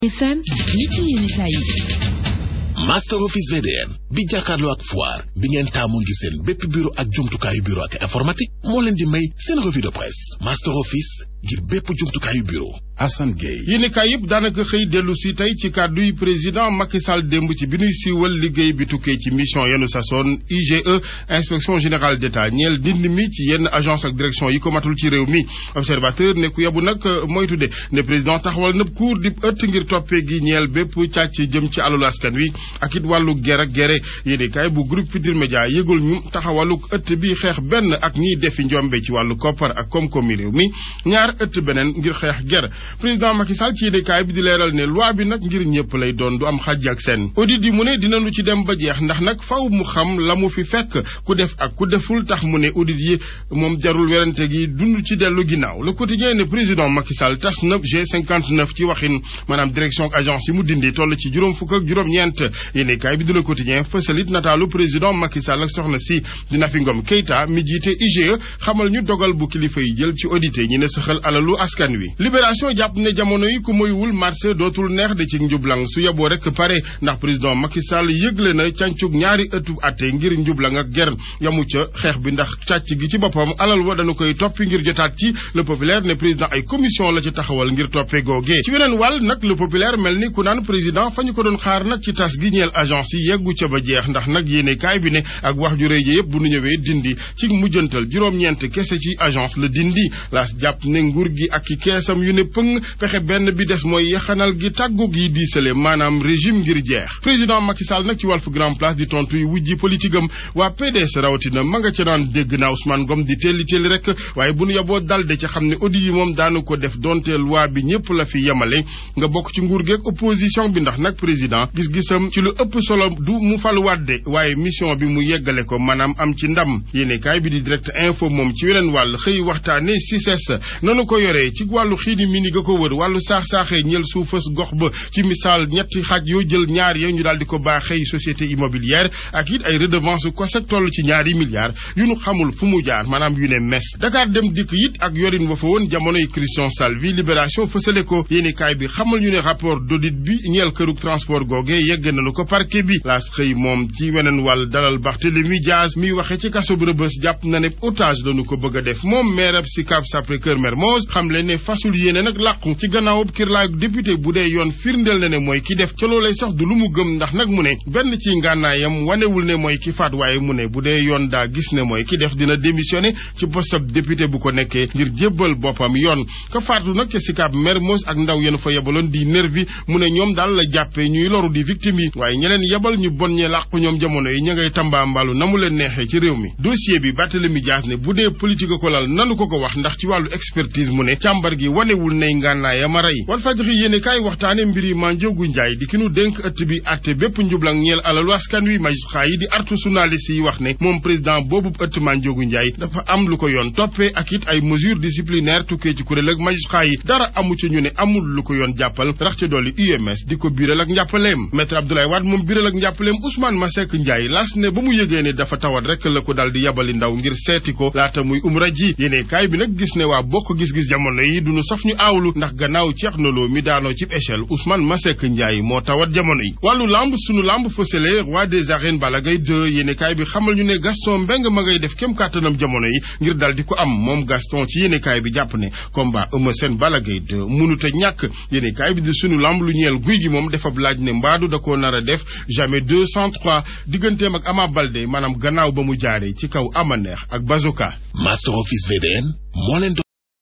FM li ci yéenekaay yi Master Office VDM bi jàkkaarloo ak foire bi ngeen taamu ngi seen bépp bureau ak jumtukaayu bureau ak informatique moo leen di may seen revue de presse Master Office ngir bépp jumtukaayu bureau Assane Gueye yéenekaay yëpp daanaka xëy dellu si tey ci kàdduy président Macky Sall démb ci bi ñuy siiwal liggéey bi tukkee ci mission yenu sasoon IGE inspection générale d'État ñeel ndind mi ci yenn agence ak direction yi ko matul ci réew mi observateur ne ku yabu nag moytu de ne président taxawal nëb cour di ëtt ngir toppee gi ñeel bépp càcc jëm ci alalu askan wi ak it wàllu ger ak gere yéenekaay bu groupe Futurs Médias yëgul ñu taxawalu ëtt bi xeex benn ak ñiy defi njombe ci wàllu koppar ak koom-koomi réew mi ñaar ëtt beneen ngir xeex ger président Macky Sall ci yéenekaay bi di leeral ne loi bi nag ngir ñëpp lay doon du am xàjj ak seen audit yi mu ne dinañu ci dem ba jeex ndax nag faw mu xam la mu fi fekk ku def ak ku deful tax mu ne audit yi moom jarul werante gi dund ci dellu ginnaaw le quotidien ne président Macky Sall tas na G59 ci waxin maanaam direction ak agence yi mu dindi toll ci juróom fukk ak juróom-ñeent yéenekaay bi di le quotidien fësalit nataalu président Macky Sall ak soxna si di Nafi Ngom Keïta mi jiite IGE xamal ñu dogal bu kilifa yi jël ci audité ñi ne saxal alalu askan wi libération jàpp ne jamono yi ku moywul marché dootul neex de ci njublang su yeboo rek pare ndax président Macky Sall yëgle na càncug ñaari ëttu atte ngir njublang ak ger yamu ca xeex bi ndax càcc gi ci boppam alal wa dañu koy toppi ngir jotaat ci le populaire ne président ay commission la ci taxawal ngir toppee googee ci weneen wàll nag le populaire mel ni ku naan président fa ñu ko doon xaar nag ci tas gi ñeel agence yi yeggu ca ba jeex ndax nag yéene kaay bi ne ak wax ju rëy ji yëpp bu nu ñëwee dindi ci mujjantal juróom-ñeent kese ci agence la dindi laas jàpp ne nguur gi ak ki keesam yu ne pëng pexe benn bi des mooy yaxanal gi tàggoog yi diisale maanaam régime ngir jeex président Macky Sall nag ci Walf Grand Place di tontu yu wujji politique am waa PDS rawatina ma nga ca daan dégg naa Ousmane Ngom di telli telli rek waaye bu nu yaboo dalde ca xam ne audit yi moom daanu ko def donte loi bi ñëpp la fi yemale nga bokk ci nguur geeg opposition bi ndax nag président gis-gisam ci lu ëpp solo du mu faluwaat de waaye mission bi mu yeggale ko maanaam am ci ndam yéene kaay bi di direct info moom ci weneen wàll xëy waxtaane CICES nanu ko yoree ci wàllu xiini mini ga ko wër wàllu saax-saaxee ñeel suufas gox ba ci misaal ñetti xaaj yoo jël ñaar ya ñu daal di ko baaxee société immobilière ak it ay redevance COSEC toll ci ñaari milliards yu nu xamul fu mu jaar maanaam yu ne mes Dakar dem dikk it ak yorin wa fa woon jamonoy Christian Salvi libération fësale ko yéeni kaay bi xamal ñu ne rapport d'audit bi ñeel kërug transport googe yegg nañu ko parquet bi laas xëy moom ci weneen wàll dalal Barthélémy Diaz miy waxe ci kaso bu Rebeuss jàpp na ne otage lañu ko bëgg a def moom maire ab Sicap Sacré-Cœur Mermoz xam le ne fasul yéene nag làqu ci gannaawub kirlaayu député bu dee yoon firndeel na ne mooy ki def ca loolay sax du lu mu gëm ndax nag mu ne benn ci ngànnaayam wanewul ne mooy ki faat waaye mu ne bu dee yoon daa gis ne mooy ki def dina démissionné ci poste ab député bu ko nekkee ngir jébbal boppam yoon ka faatu nag ca Sicap Mermoz ak ndaw yéen fa yebaloon di nervi mu ne ñoom daal la jàppee ñuy loru di victime yi waaye ñeneen yebal ñu bon ñee làqu ñoom jamono yi ña ngay tambaambalu na mu leen neexee ci réew mi dossier bi Barthélémy Dias ne bu dee politique ko lal nanu ko ko wax ndax ci wàllu expertise mu ne càmbar gi wanewul nay ngànnaaya ma rey Walfadjri yéene kaay waxtaane mbiri Mandiogu Njaay di ki nu dénk ëtt bi atte bépp njublang ñeel alalu askan wi magistrat yi di artu journaliste yi wax ne moom président boobu ëtt Mandiogu Njaay dafa am lu ko yoon toppee ak it ay mesures disciplinaires tukkee ci kuréel ak magistrat yi dara amu ci ñu ne amul lu ko yoon jàppal rax ca dolli UMS di ko biiral ak njàppaleem maître Abdoulaye Wade moom biiral ak njàppaleem Ousmane Masseck Njaay las ne ba mu yëgee ne dafa tawat rek la ko dal di yabali ndaw ngir seeti ko laata muy umra ji yéene kaay bi nag gis ne waa bokk gis-gis jamono yi duñu saf ñu aawlu ndax gannaaw Thierno Lo mi daanoo ci échelle Ousmane Masseck Ndiaye moo tawat jamono yi wàllu lamb sunu lamb fësale roi des arènes Balla Gaye 2 yéenekaay bi xamal ñu ne Gaston Mbengue ma ngay def kem kàttanam jamono yi ngir dal di ko am moom Gaston ci yéenekaay bi jàpp ne combat Eumeu Sène Balla Gaye 2 mënut a ñàkk yéenekaay bi di sunu lamb lu ñeel guy gi moom defab laaj ne mbaadu da koo nar a def jamais 203 digganteem ak Ama Baldé maanaam gannaaw ba mu jaaree ci kaw ama neex ak Bazoka Master Office VDN moo leen